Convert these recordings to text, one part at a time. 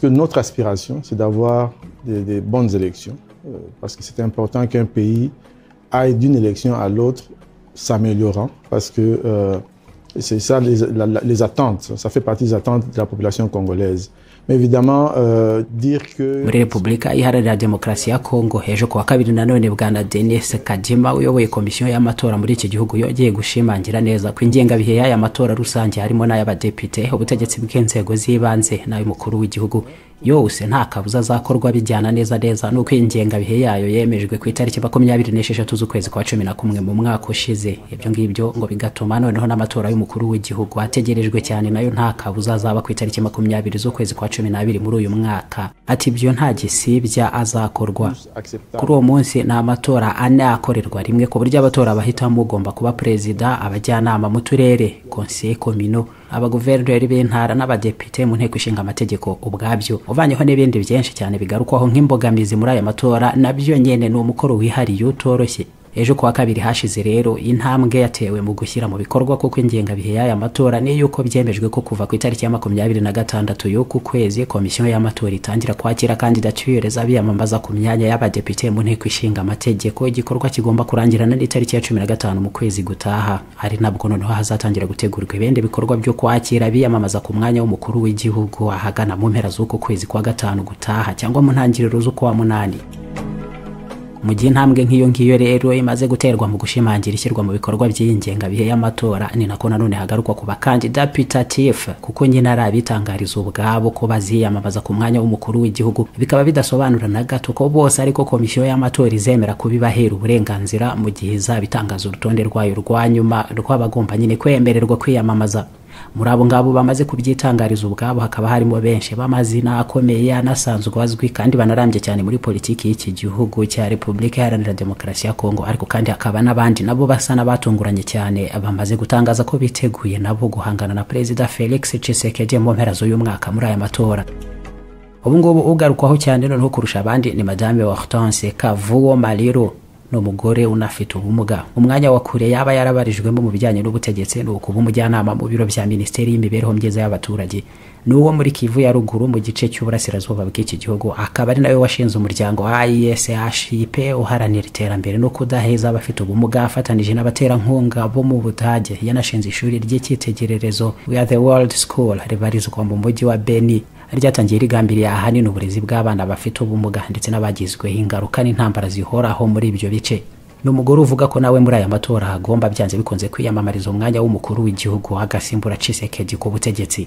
que notre aspiration, c'est d'avoir des, des, bonnes élections, euh, parce que c'est important qu'un pays aille d'une élection à l'autre s'améliorant, parce que euh, c'est ça les, la, les, attentes, ça fait partie des attentes de la population congolaise. Mais évidemment, euh, dire que... muri repubulika iharanira demokarasi ya kongo hejuru ku wa kabiri nanone bwana denise kadima uyoboye komisiyo y'amatora muri iki gihugu yongeye gushimangira neza ko ingengabihe y'aya matora rusange harimo n'ay'abadepite ubutegetsi bw'inzego z'ibanze n'ay'umukuru w'igihugu yose nta kabuza azakorwa bijyana neza neza nuko iyi ngengabihe yayo yemejwe ku itariki makumyabiri n'esheshatu z'ukwezi kwa cumi na kumwe mu mwaka ushize ibyo ngibyo ngo bigatuma noneho n'amatora y'umukuru w'igihugu ategerejwe cyane nayo nta kabuza azaba ku itariki makumyabiri z'ukwezi kwa cumi n'abiri muri uyu mwaka ati ibyo nta gisibya azakorwa kuri uwo munsi ni amatora ane akorerwa rimwe ku buryo abatora bahitamo ugomba kuba perezida abajyanama mu turere konseye komino abaguverineri b'intara n'abadepite mu nteko ishinga amategeko ubwabyo uvanyeho n'ibindi byinshi cyane bigarukwaho nk'imbogamizi muri aya matora nabyo nyine ni umukoro wihariye utoroshye ejo kuwa kabiri hashize rero intambwe yatewe mu gushyira mu bikorwa kuko ingengabihe y'aya matora ni yuko byemejwe ko kuva ku itariki ya makumyabiri na gatandatu y'uku kwezi komisiyo y'amatora itangira kwakira kandidatire z'abiyamamaza ku myanya y'abadepite mu nteko ishinga amategeko igikorwa kigomba kurangirana n'itariki ya cumi na gatanu mu kwezi gutaha ari nabwo noneho hazatangira gutegurwa ibindi bikorwa byo kwakira abiyamamaza ku mwanya w'umukuru w'igihugu ahagana mu mpera z'uku kwezi kwa gatanu gutaha cyangwa mu ntangiriro z'ukwa munani mu gihe intambwe nk'iyo ngiyo rero imaze guterwa mu gushimangira ishyirwa mu bikorwa by'iyi ngengabihe y'amatora ni nako nanone hagarukwa ku bakandida pitatifu kuko nyine ari abitangariza ubwabo ko baziyamamaza ku mwanya w'umukuru w'igihugu bikaba bidasobanura na gato ko bose ariko komisiyo y'amatora izemera kubibahera uburenganzira mu gihe izabitangaza urutonde rwayo rwa nyuma rw'abagomba nyine kwemererwa kwiyamamaza muri abo ngabo bamaze kubyitangariza ubwabo hakaba harimo benshi b'amazina akomeye anasanzwe azwi kandi banarambye cyane muri politiki y'iki gihugu cya repubulika iharanira demokarasi ya kongo ariko kandi hakaba n'abandi nabo basa n'abatunguranye cyane bamaze gutangaza ko biteguye nabo guhangana na perezida felix cisekedi mu mpera z'uyu mwaka muri aya matora ubu ngubu ugarukwaho cyane noneho kurusha abandi ni madame hortense kavuwo mariro ni umugore unafite ubumuga umwanya wa kure yaba yarabarijwemo mu bijyanye n'ubutegetsi ni ukuba umujyanama mu biro bya minisiteri y'imibereho myiza y'abaturage ni uwo muri kivu ya ruguru mu gice cy'uburasirazuba bw'iki gihugu akaba ari nawe washinze umuryango wa ISHIP uharanira iterambere no kudaheza abafite ubumuga afatanije n'abaterankunga bo mu budage yanashinze ishuri ry'icyitegererezo we are the world school ribarizwa mu mujyi wa beni ryatangiye rigambiriye ahanini uburezi bw'abana bafite ubumuga ndetse n'abagizweho ingaruka n'intambara zihoraho muri ibyo bice ni umugore uvuga ko nawe muri aya matora agomba byanze bikunze kwiyamamariza umwanya w'umukuru w'igihugu agasimbura cisekedi ku butegetsi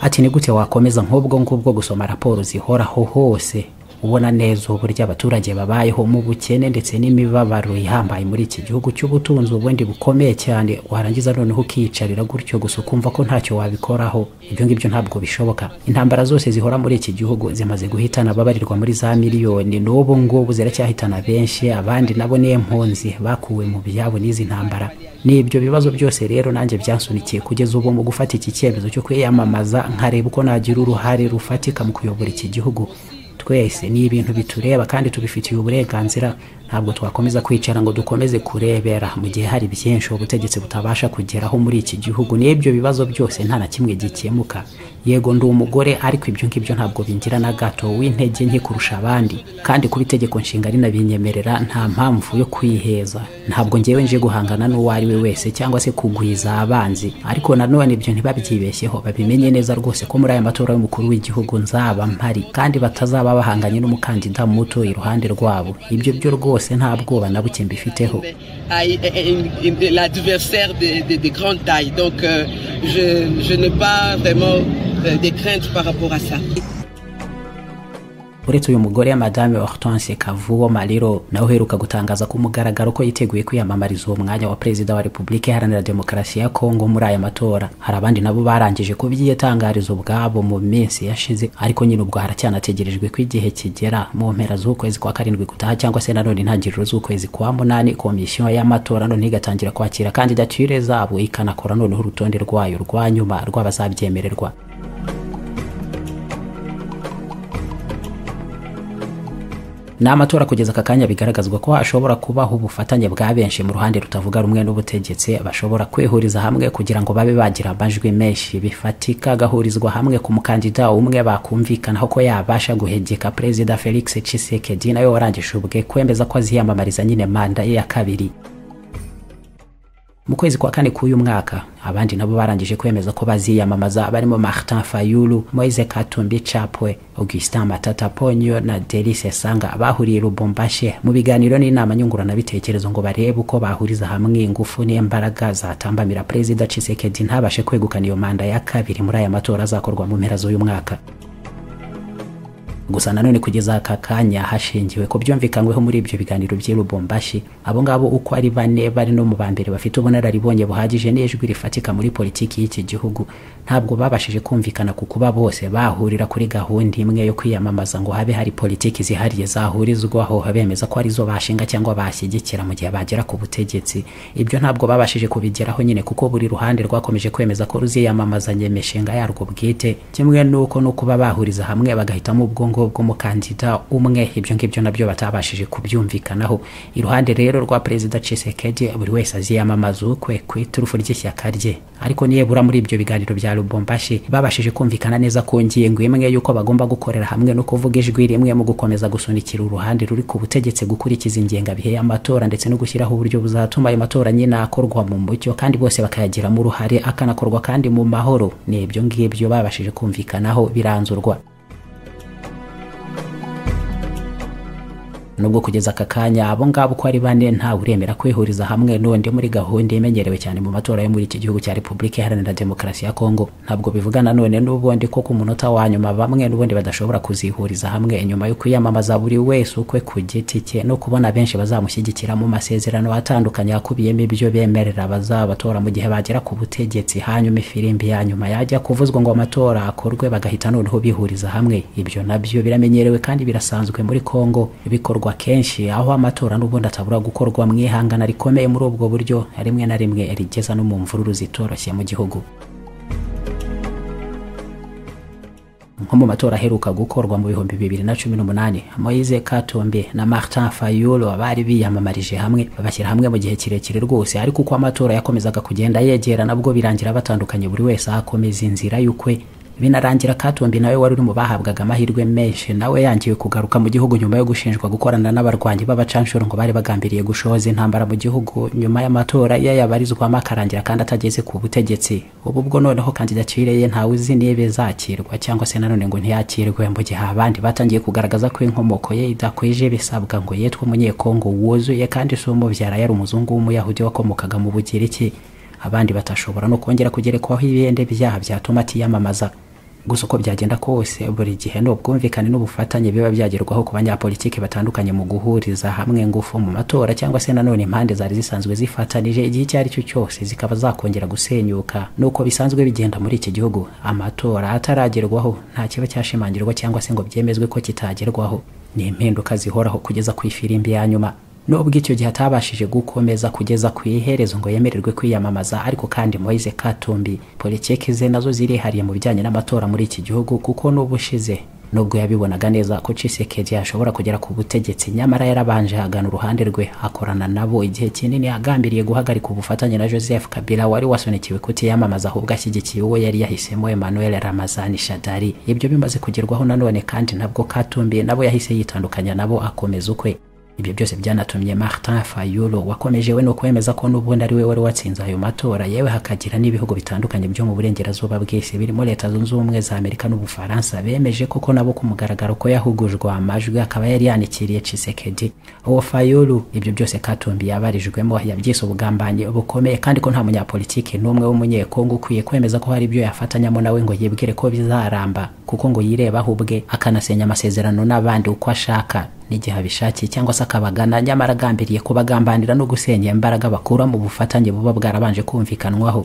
ati ni gute wakomeza nk'ubwo ngubwo gusoma raporo zihoraho hose ubona neza uburyo abaturage babayeho mu bukene ndetse n'imibabaro ihambaye muri iki gihugu cy'ubutunzi ubundi bukomeye cyane warangiza noneho ukiyicarira gutyo gusa ukumva ko ntacyo wabikoraho ibyo ngibyo ntabwo bishoboka intambara zose zihora muri iki gihugu zimaze guhitana ababarirwa muri za miliyoni n'ubu ngubu ziracyahitana benshi abandi nabo niyo mpunzi bakuwe mu byabo n'izi ntambara ni ibyo bibazo byose rero nanjye byansunikiye kugeza ubu mu gufata iki cyemezo cyo kwiyamamaza nkareba uko nagira uruhare rufatika mu kuyobora iki gihugu twese ni ibintu bitureba kandi tubifitiye uburenganzira ntabwo twakomeza kwicara ngo dukomeze kurebera mu gihe hari byinshi ubutegetsi butabasha kugeraho muri iki gihugu n'ibyo bibazo byose nta na kimwe gikemuka yego ndi umugore ariko ibyo ngibyo ntabwo bingira na gato w'intege nke kurusha abandi kandi kuba itegeko nshinga rinabinyemerera nta mpamvu yo kwiheza ntabwo ngewe nje guhangana n'uwo ari we wese cyangwa se kugwiza abanzi ariko nanone ibyo ntibabyibeshyeho babimenye neza rwose ko muri aya matora y'umukuru w'igihugu nzaba mpari kandi batazaba bahanganye n'umukandida muto iruhande rwabo ibyo byo rwose rwose nta bwoba na buke mbifiteho uretse uyu mugore madame hortense kavuwo mariro nawe uheruka gutangaza ku mugaragaro ko yiteguye kwiyamamariza uwo mwanya wa perezida wa repubulika iharanira demokarasi ya kongo muri aya matora hari abandi nabo barangije kubyiyatangariza ubwabo mu minsi yashize ariko nyine ubwo haracyanategerejwe ko igihe kigera mu mpera z'ukwezi kwa karindwi gutaha cyangwa se nanone intangiriro z'ukwezi kwa munani komisiyo y'amatora none igatangira kwakira kandidatire zabo ikanakora noneho urutonde rwayo rwa nyuma rw'abazabyemererwa ni amatora kugeza aka kanya bigaragazwa ko hashobora kubaho ubufatanye bwa benshi mu ruhande rutavuga rumwe n'ubutegetsi bashobora kwihuriza hamwe kugira ngo babe bagira amajwi menshi bifatika agahurizwa hamwe ku mukandida umwe bakumvikanaho ko yabasha guhegeka perezida felix cisekedi nawe warangije ubwe kwemeza ko aziyamamariza nyine manda ye ya kabiri mu kwezi kwa kane k'uyu mwaka abandi nabo barangije kwemeza ko baziyamamaza barimo martin fayulu moise katumbi chapwe augustin matata ponyo na delice sanga bahuriye rubombashe mu biganiro n'inama nyunguranabitekerezo ngo barebe uko bahuriza hamwe ingufu n'imbaraga zatambamira perezida cisekedi ntabashe kwegukana iyo manda ya kabiri muri aya matora azakorwa mu mpera z'uyu mwaka gusa nanone kugeza aka kanya hashingiwe ku byumvikanyweho muri ibyo biganiro by'i Lubumbashi abo ngabo uko ari bane bari no mu ba mbere bafite ubunararibonye buhagije n'ijwi rifatika muri politiki y'iki gihugu ntabwo babashije kumvikana ku kuba bose bahurira kuri gahunda imwe yo kwiyamamaza ngo habe hari politiki zihariye zahurizwaho bemeza ko arizo bashinga cyangwa bashyigikira mu gihe bagera ku butegetsi ibyo ntabwo babashije kubigeraho nyine kuko buri ruhande rwakomeje kwemeza ko ruziyamamazanya imishinga yarwo bwite kimwe n'uko no kuba bahuriza hamwe bagahitamo ubwo ngubwo bw'umukandida umwe ibyo ngibyo nabyo batabashije kubyumvikanaho iruhande rero rwa perezida Tshisekedi buri wese aziyamamaza ukwe ku iturufu ry'ishyaka rye ariko niyebura muri ibyo biganiro bya Lubumbashi babashije kumvikana neza ku ngingo imwe y'uko bagomba gukorera hamwe no kuvuga ijwi rimwe mu gukomeza gusunikira uruhande ruri ku butegetsi gukurikiza ingengabihe y'amatora ndetse no gushyiraho uburyo buzatuma ayo matora nyine akorwa mu mucyo kandi bose bakayagiramo uruhare akanakorwa kandi mu mahoro ni ibyo ngibyo babashije kumvikanaho biranzurwa nubwo kugeza aka kanya abo ngabo uko ari bane ntawe uremera kwihuriza hamwe n'undi muri gahunda imenyerewe cyane mu matora yo muri iki gihugu cya repubulika iharanira demokarasi ya kongo ntabwo bivuga nanone n'ubundi ko ku munota wa nyuma bamwe n'ubundi badashobora kuzihuriza hamwe nyuma yo kwiyamamaza buri wese ukwe ku giti cye no kubona benshi bazamushyigikira mu masezerano atandukanye akubiyemo ibyo bemerera bazabatora mu gihe bagera ku butegetsi hanyuma ifirimbi ya nyuma yajya kuvuzwa ngo amatora akorwe bagahita noneho bihuriza hamwe ibyo nabyo biramenyerewe kandi birasanzwe muri kongo bikorwa kenshi aho amatora n'ubundi atabura gukorwa mu ihangana rikomeye muri ubwo buryo rimwe na rimwe rigeza no mu mvururu zitoroshye mu gihugu nko mu matora aheruka gukorwa mu bihumbi bibiri na cumi n'umunani moise katumbi na martin fayulo bari biyamamarije hamwe babashyira hamwe mu gihe kirekire rwose ariko uko amatora yakomezaga kugenda yegera nabwo birangira batandukanye buri wese akomeza inzira y'ukwe binarangira katumbi nawe wari uri mu bahabwaga amahirwe menshi nawe yangiwe kugaruka mu gihugu nyuma yo gushinjwa gukorana n'abarwanyi b'abacanshuro ngo bari bagambiriye gushoza intambara mu gihugu nyuma y'amatora ye yabarizwamo akarangira kandi atageze ku butegetsi ubu bwo noneho kandidatire ye ntawe uzi niba izakirwa cyangwa se nanone ngo ntiyakirwe mu gihe abandi batangiye kugaragaza ko inkomoko ye idakwije bisabwa ngo yitwe umunyekongo wuzuye kandi si umubyara yari umuzungu w'umuyahudi wakomokaga mu bugiriki abandi batashobora no kongera kugerekwaho ibihembe byaha byatuma atiyamamaza gusa uko byagenda kose buri gihe ni ubwumvikane n'ubufatanye biba byagerwaho ku banyapolitiki batandukanye mu guhuriza hamwe ingufu mu matora cyangwa se nanone impande zari zisanzwe zifatanije igihe icyo ari cyo cyose zikaba zakongera gusenyuka nuko bisanzwe bigenda muri iki gihugu amatora ataragerwaho nta kiba cyashimangirwa cyangwa se ngo byemezwe ko kitagerwaho ni impinduka zihoraho kugeza ku ifirimbi ya nyuma nubwo icyo gihe atabashije gukomeza kugeza ku iherezo ngo yemererwe kwiyamamaza ariko kandi Moise Katumbi politiki ze nazo zirihariye mu bijyanye n'amatora muri iki gihugu kuko n'ubushize nubwo yabibonaga neza ko Tshisekedi yashobora kugera ku butegetsi nyamara yarabanje agana uruhande rwe akorana nabo igihe kinini agambiriye guhagarika ubufatanye na Joseph Kabila wari wasunikiwe kutiyamamaza ahubwo ashyigikiye uwo yari yahisemo Emmanuel Ramazani Shadari ibyo bimaze kugerwaho nanone kandi nabwo Katumbi nabo yahise yitandukanya nabo akomeza ukwe ibyo byose byanatumye martin fayulo wakomeje we no kwemeza ko n'ubundi ari we wari watsinze ayo matora yewe hakagira n'ibihugu bitandukanye byo mu burengerazuba bw'isi birimo leta zunze ubumwe za amerika n'ubufaransa bemeje koko nabo ku mugaragaro ko yahugujwe amajwi akaba yari yanikiriye cisekedi uwo fayulu ibyo byose katumbi yabarijwemo yabyise ubugambanyi bukomeye kandi ko nta munyapolitiki n'umwe w'umunyekongo ukwiye kwemeza ko hari ibyo yafatanyamo nawe ngo yibwire ko bizaramba kuko ngo yirebaho ubwe akanasenya amasezerano n'abandi uko ashaka n'igihe abishakiye cyangwa se akabagana nyamara agambiriye kubagambanira no gusenya imbaraga bakura mu bufatanye buba bwarabanje kumvikanwaho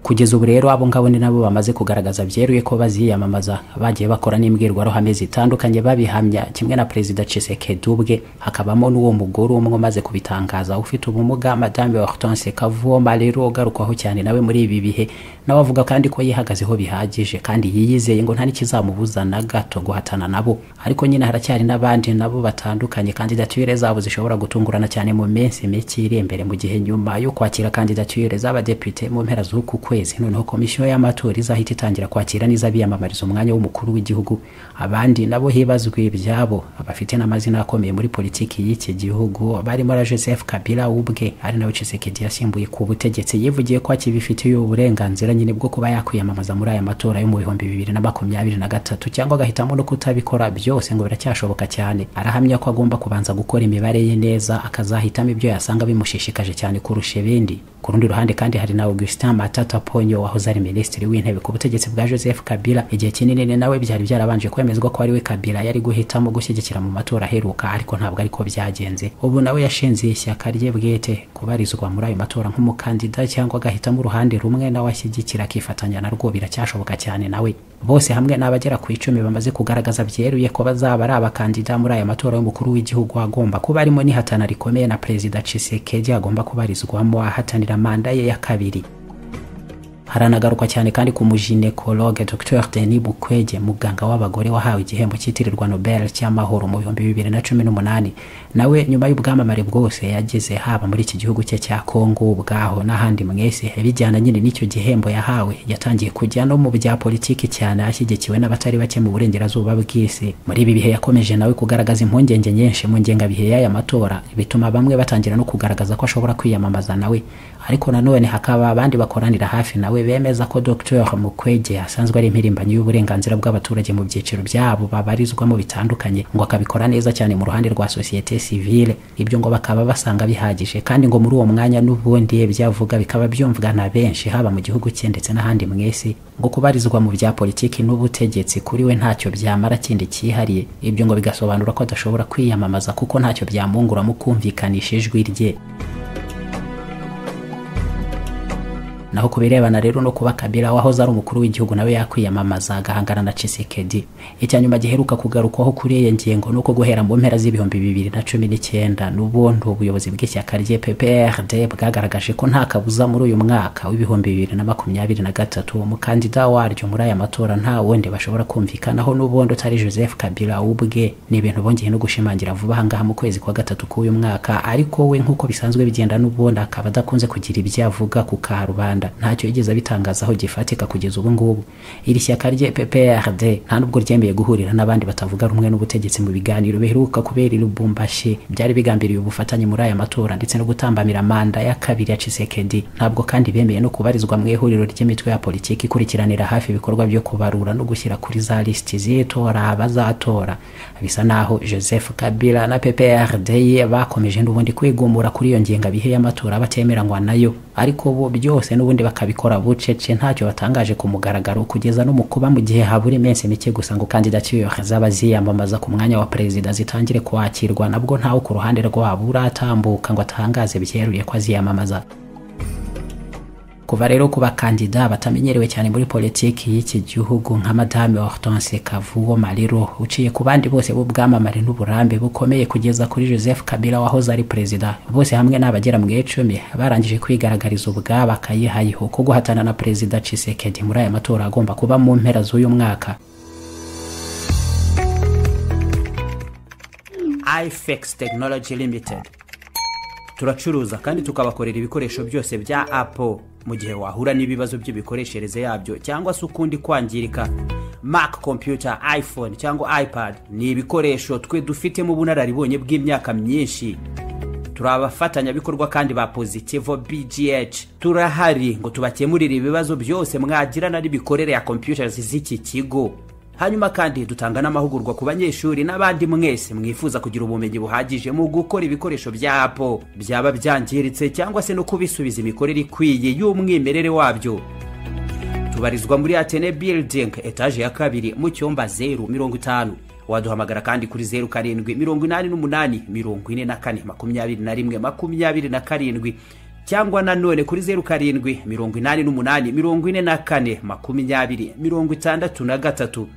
kugeza ubu rero abo ngabo ni nabo bamaze kugaragaza byeruye ko baziyamamaza bagiye bakora n'imbwirwaruhame zitandukanye babihamya kimwe na perezida Tshisekedi ubwe hakabamo n'uwo mugore umwe umaze kubitangaza ufite ubumuga madame Hortense Kavoma rero ugarukwaho cyane nawe muri ibi bihe nawe avuga kandi ko yihagazeho bihagije kandi yiyizeye ngo nta n'ikizamubuza na gato guhatana nabo ariko nyine haracyari n'abandi nabo batandukanye kandidatire zabo zishobora gutungurana cyane mu minsi mike iri imbere mu gihe nyuma yo kwakira kandidatire z'abadepite mu mpera z'uku kwezi noneho komisiyo y'amatora izahita itangira kwakira n'izabiyamamariza umwanya w'umukuru w'igihugu abandi nabo hibazwe ibyabo abafite n'amazina akomeye muri politiki y'iki gihugu barimo na joseph kabila ubwe ari nawe cisekedi yasimbuye ku butegetsi yivugiye ko akibifitiye uburenganzira nyine bwo kuba yakwiyamamaza muri aya matora yo mu bihumbi bibiri na makumyabiri na gatatu cyangwa agahitamo no kutabikora byose ngo biracyashoboka cyane arahamya ko agomba kubanza gukora imibare ye neza akazahitamo ibyo yasanga bimushishikaje cyane kurusha ibindi ku rundi ruhande kandi hari na augustin matata ponyo wahoze ari minisitiri w'intebe ku butegetsi bwa joseph kabila igihe kinini ni nawe byari byarabanje kwemezwa ko ari we kabila yari guhitamo gushyigikira mu matora aheruka ariko ntabwo ariko byagenze ubu nawe yashinze ishyaka rye bwite kubarizwa muri ayo matora nk'umukandida cyangwa agahitamo uruhande rumwe nawe ashyigikira akifatanya narwo biracyashoboka cyane nawe bose hamwe n'abagera ku icumi bamaze kugaragaza byeruye ko bazaba ari abakandida muri aya matora y'umukuru w'igihugu agomba kuba arimo n'ihatana rikomeye na perezida Tshisekedi agomba kubarizwamo ahatanira manda ye ya kabiri haranagarukwa cyane kandi ku mujinekologe dr denis bukwege muganga w'abagore wahawe igihembo cyitirirwa nobel cy'amahoro mu bihumbi bibiri na cumi n'umunani nawe nyuma y'ubwamamare bwose yageze haba muri iki gihugu cye cya kongo ubwaho n'ahandi mwese bijyana nyine n'icyo gihembo yahawe yatangiye kujya no mu bya politiki cyane ashyigikiwe n'abatari bake mu burengerazuba bw'isi muri ibi bihe yakomeje nawe kugaragaza impungenge nyinshi mu ngengabihe y'aya matora bituma bamwe batangira no kugaragaza ko ashobora kwiyamamaza nawe ariko nanone hakaba abandi bakoranira hafi nawe bemeza ko Dr Mukwege asanzwe ari impirimbanyi y'uburenganzira bw'abaturage mu byiciro byabo babarizwamo bitandukanye ngo akabikora neza cyane mu ruhande rwa societe civile ibyo ngo bakaba basanga bihagije kandi ngo muri uwo mwanya n'ubundi byavuga bikaba byumvwa na benshi haba mu gihugu cye ndetse n'ahandi mu isi ngo kubarizwa mu bya politiki n'ubutegetsi kuri we ntacyo byamara kindi cyihariye ibyo ngo bigasobanura ko adashobora kwiyamamaza kuko ntacyo byamwungura mu kumvikanisha ijwi rye naho ku birebana rero no kuba Kabila wahoze ari umukuru w'igihugu nawe yakwiyamamaza agahangana na Tshisekedi icya nyuma giheruka kugarukwaho kuri iyi ngingo nuko guhera mu mpera z'ibihumbi bibiri na cumi n'icyenda n'ubundi ubuyobozi bw'ishyaka rye PPRD bwagaragaje ko nta kabuza muri uyu mwaka w'ibihumbi bibiri na makumyabiri na gatatu umukandida waryo muri aya matora nta wundi bashobora kumvikanaho n'ubundi utari Joseph Kabila ubwe ni ibintu bongeye no gushimangira vuba ahangaha mu kwezi kwa gatatu k'uyu mwaka ariko we nk'uko bisanzwe bigenda n'ubundi akaba adakunze kugira ibyo avuga ku karubanda rwanda ntacyo yigeze abitangazaho gifatika kugeza ubu ngubu iri shyaka rye pprd nta nubwo ryemeye guhurira n'abandi batavuga rumwe n'ubutegetsi mu biganiro biheruka kubera i lubumbashi byari bigambiriye ubufatanye muri aya matora ndetse no gutambamira manda ya kabiri ya cisekedi ntabwo kandi bemeye no kubarizwa mu ihuriro ry'imitwe ya politiki ikurikiranira hafi ibikorwa byo kubarura no gushyira kuri za lisiti z'itora abazatora bisa naho joseph kabila na pprd ye bakomeje n'ubundi kwigumura kuri iyo ngengabihe y'amatora batemeranywa nayo ariko bo byose n'ubu ubundi bakabikora bucece ntacyo batangaje ku mugaragaro kugeza no mu kuba mu gihe habura iminsi mike gusa ngo kandidatire zaba ziyamamaza ku mwanya wa perezida zitangire kwakirwa nabwo ntawe ku ruhande rwabo uratambuka ngo atangaze byeruye ko aziyamamaza kuva rero ku bakandida batamenyerewe cyane muri politiki y'iki gihugu nka madame hortense kavuwo mariro uciye ku bandi bose b'ubwamamare n'uburambe bukomeye kugeza kuri joseph kabila wahoze ari perezida bose hamwe n'abagera mu icumi barangije kwigaragariza ubwabo akayihayiho ko guhatana na perezida cisekedi muri aya matora agomba kuba mu mpera z'uyu mwaka ifex technology limited turacuruza kandi tukabakorera ibikoresho byose bya apple mu gihe wahura n'ibibazo by'imikoreshereze yabyo cyangwa se ukundi kwangirika mac computer iphone cyangwa ipad ni ibikoresho twe dufitemo ubunararibonye bw'imyaka myinshi turi abafatanyabikorwa kandi ba positivo bgh turahari ngo tubakemurire ibibazo byose mwagirana n'imikorere ya computers z'iki kigo hanyuma kandi dutanga n'amahugurwa ku banyeshuri n'abandi mwese mwifuza kugira ubumenyi buhagije mu gukora ibikoresho bya apo byaba byangiritse cyangwa se no kubisubiza imikorere ikwiye y'umwimerere wabyo tubarizwa muri atene building etaje ya kabiri mu cyumba zeru mirongo itanu waduhamagara kandi kuri zeru karindwi mirongo inani n'umunani mirongo ine na kane makumyabiri na rimwe makumyabiri na karindwi cyangwa nanone kuri zeru karindwi mirongo inani n'umunani mirongo ine na kane makumyabiri mirongo itandatu na gatatu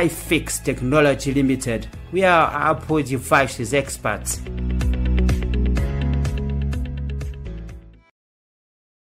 ifix technology limited we are apple devices experts